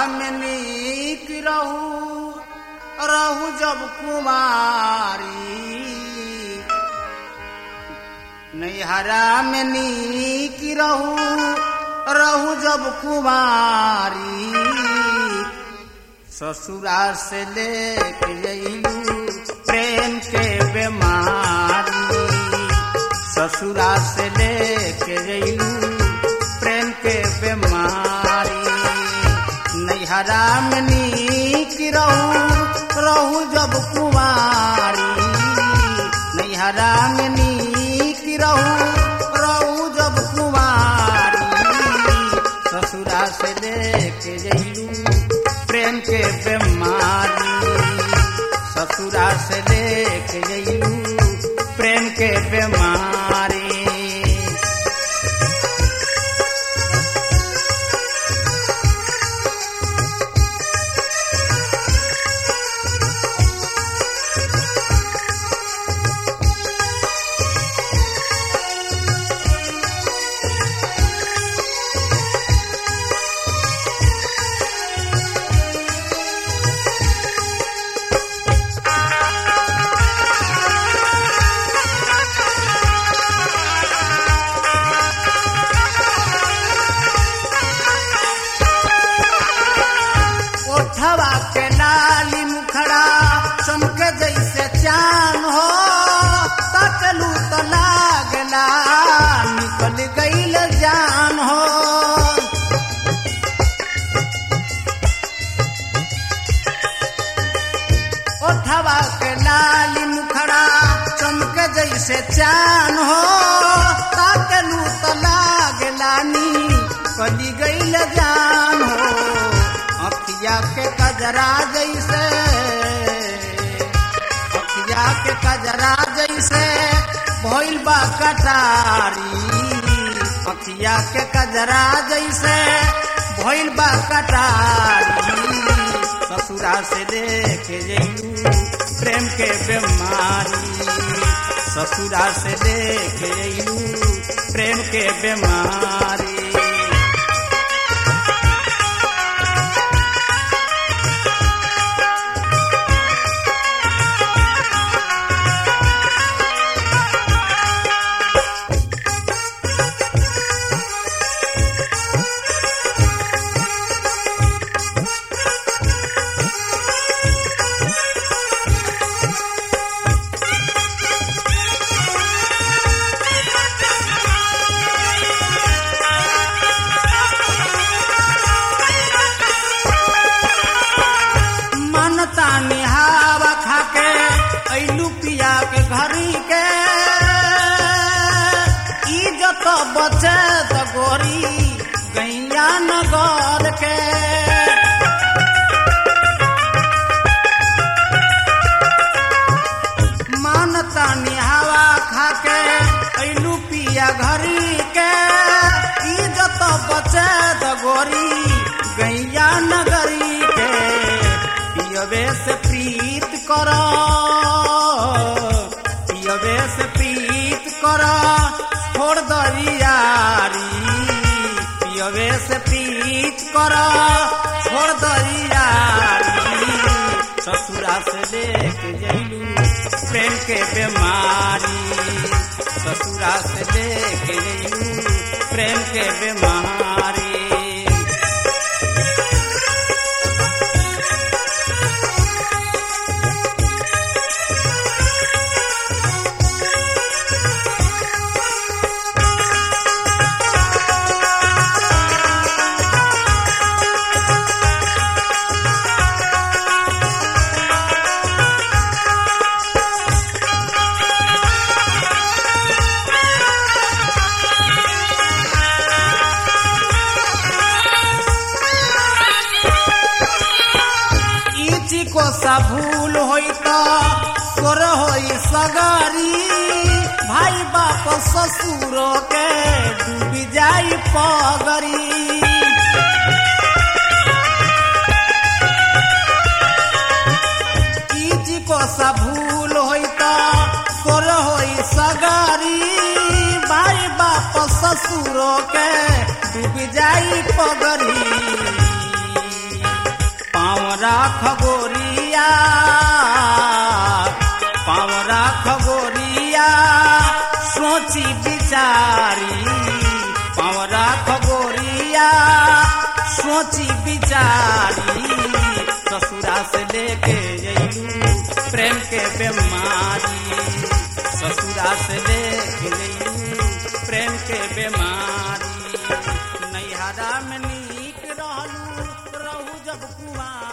में नीक रहू रहू जब कुमारी नैहरा में नीक रहू रहू जब कुमारी ससुरा से लेके जइलू प्रेम के बीमारी ससुरा से लेके जइलू प्रेम के बीमारी नैहरा में नीक रहू रहू जब कुमारी नैहरा में नीक रहू रहू जब कुमारी ससुरा से लेके जइलू प्रेम के बीमारी ससुरा से लेके जइलू प्रेम के बीमारी ओठवा के लाली मुखड़ा चमके जैसे चान हो तकलू तो लागला निकल गईल जान हो ओठवा के लाली मुखड़ा चमके जैसे चान हो तकलू तो लागला निकल गईल जान हो अखिया के कजरा जैसे अखिया के कजरा जैसे भइल बा कटारी अखिया के कजरा जैसे भइल बा कटारी ससुरा से देखे जइलू प्रेम के बीमारी ससुरा से देखे जइलू प्रेम के बीमारी मनता निहावा खाके ऐलू पिया के घरी के इज्जत बचे त गोरी गैया नगर के मानता निहावा खाके ऐलू पिया घरी के इज्जत बचे त गोरी गैया नगरी के पियवे से प्रीत कर पियवे से प्रीत कर छोड़ दरियारी पियवे से प्रीत कर छोड़ दरियारी ससुरा से देख जइलू प्रेम के बीमारी ससुरा से देख जइलू प्रेम के बीमारी इची को सा भूल होई तो सोर होई सगारी भाई बाप ससुर के डूबी जाई पगरी इची को सा भूल होई तो सोर होई सगारी भाई बाप ससुर के डूबी जाई पगरी पावरा खगोरिया पावरा खगोरिया सोची बिचारी पावरा खगोरिया सोची बिचारी ससुरा से लेके जइलू प्रेम के बीमारी ससुरा से लेके जइलू प्रेम के बीमारी नैहरा में नीक रहलू रहू जब कुआर